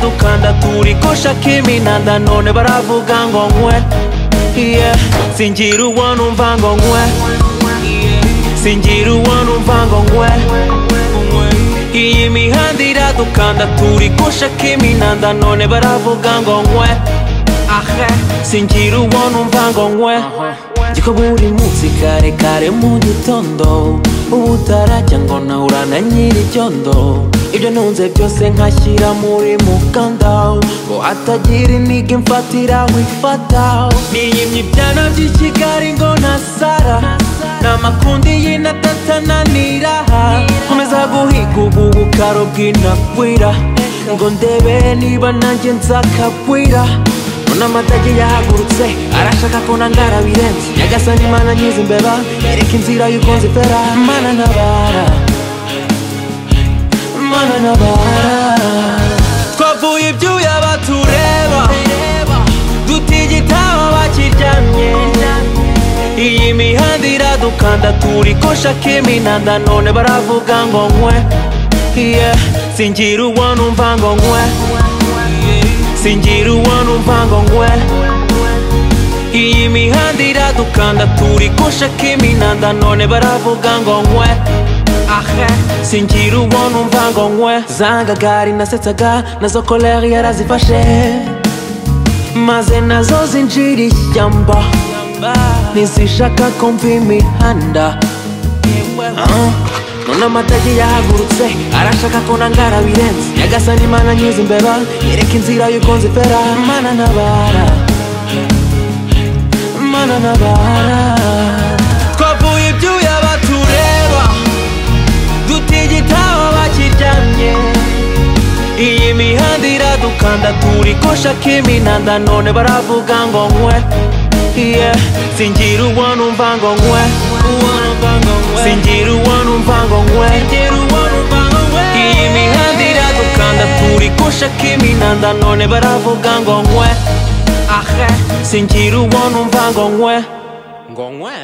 dukanda turikosha kiminanda none baravuga ngo nkwe yeah. singira uwo numva ngo nkwe singira uwo numva ngo nkwe iyi mihanda iradukanda turikosha kiminanda none baravuga ngo nkwe ahe singira uwo numva ngo nkwe Jiko buri munsi kare kare mu gitondo ubu utarajya ngo naurana nyir'icyondo ibyo ntunze byose nkashyira muri mukanda ngo hatagira intege mfatiraho ifata niyimye ibyana by'i kigali ngo nasara namakundi y'inatatananira nkomeza guhiga ubu bukaro bw'inakwira ngo ndebe niba nanjye nzakagwira mbona amatage yahagurutse arashaka ko nangara birenze nyagasani imana nyiza imbeba yereka inzira y'uko nzifera mana ntabara mana ntabara twavuye ibyuya batureba dutigitaba bakiryamye iyi mihanda iradukanda turikosha kiminanda none baravuga ngo nkwe yeah. singira uwo numva ngo nkwe singira uwo numva ngo ngwe iyi mihanda iradukanda turikosha kiminanda none baravuga ngo nkwe ahe singira uwo numva ngo nkwe zanga gari nasetsaga nazo koleri yarazifashe maze nazo zinjira ishyamba ntizishaka kumva imihanda none amatage yahagurutse arashaka ko nangara birenze nyagasani imana nyiza imbeba yereka inzira y'uko nzifera mana ntabara mana ntabara twavuye ibyuya batureba dutigitaba bakiryamye iyi mihanda iradukanda turikosha kiminanda none baravuga ngo nkwe yeah. singira uwo numva ngo nkwe singira uwo numva ngo nkwe iyi mihanda iradukanda turikosha kiminanda none baravuga ngo nkwe ahe singira uwo numva ngo nkwe ngo nkwe